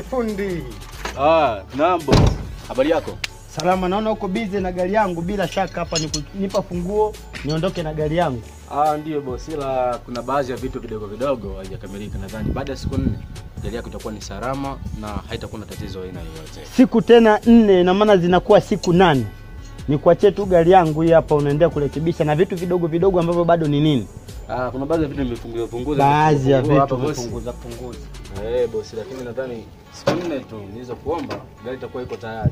fundi. Ah, naam boss. Habari yako? Salama, naona uko busy na gari yangu. Bila shaka hapa ni kunipa funguo niondoke na gari yangu. Ah, ndiyo boss, ila kuna baadhi ya vitu vidogo vidogo haijakamilika. Nadhani baada ya siku nne gari yako itakuwa ni salama na haitakuwa na tatizo aina yoyote. Siku tena nne, na maana zinakuwa siku nane. Nikuachie tu gari yangu hii hapa, unaendelea kurekebisha na vitu vidogo vidogo ambavyo bado ni nini, Ah, kuna baadhi ya vitu nimefunguza funguza. baadhi ya Hapa vitu boss. vipunguza punguza. Eh, boss, lakini nadhani siku nne tu niweza kuomba gari itakuwa iko tayari.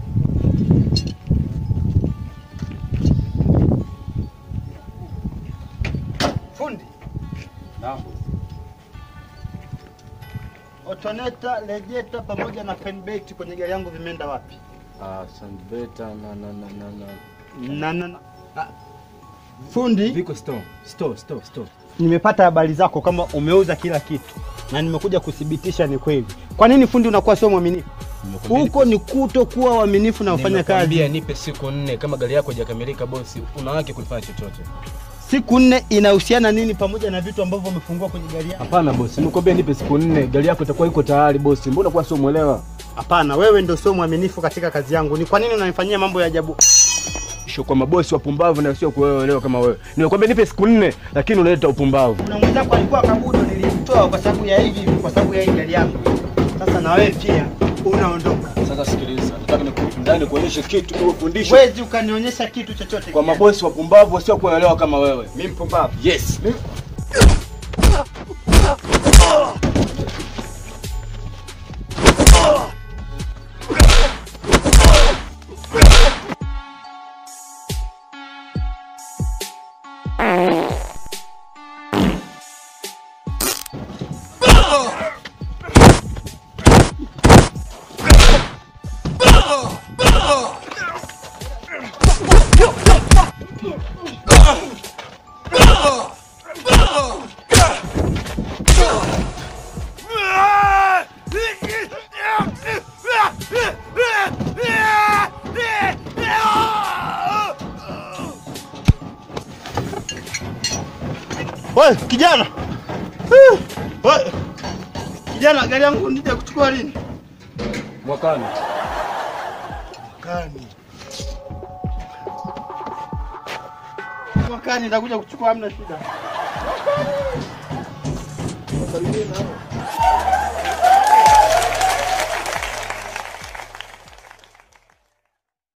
Fundi, Naam boss. otoneta, rejeta pamoja na penbait kwenye gari yangu vimeenda wapi? Ah, Sandbeta na na na na na. Na, na, na. Ah, Fundi, Viko store. Store, store, store. nimepata habari zako kama umeuza kila kitu na nimekuja kuthibitisha ni kweli. Kwa nini fundi unakuwa sio mwaminifu? Huko ni kuto kuwa uaminifu na ufanya Nimekwambia kazi. nipe siku nne, kama gari yako haijakamilika bosi, una haki kulifanya chochote. Siku nne inahusiana nini pamoja na vitu ambavyo umefungua kwenye gari yako? Hapana bosi, nimekwambia nipe siku nne, gari yako itakuwa iko tayari bosi. Mbona kwa sio mwelewa? Hapana, wewe ndio sio mwaminifu katika kazi yangu. Ni kwa nini unanifanyia mambo ya ajabu? Sio kwa mabosi wapumbavu na sio kuelewa kama wewe. Nimekwambia nipe siku nne, lakini unaleta upumbavu. Kuna mwenzako alikuwa kabudo, nilimtoa kwa sababu ya hivi, kwa sababu ya hii gari yangu. Sasa na wewe pia unaondoka. Sasa sikiliza, nataka nikundani kuonyesha kitu kwa fundisho Wezi ukanionyesha kitu chochote. kwa kijana. mabosi wapumbavu wasio kuelewa kama wewe. Mimi mpumbavu. Yes. Wewe kijana. Eh, Wewe kijana, gari yangu nija kuchukua lini? Mwakani. Mwakani. Mwakani nitakuja kuchukua, hamna shida. Wasalimie nao.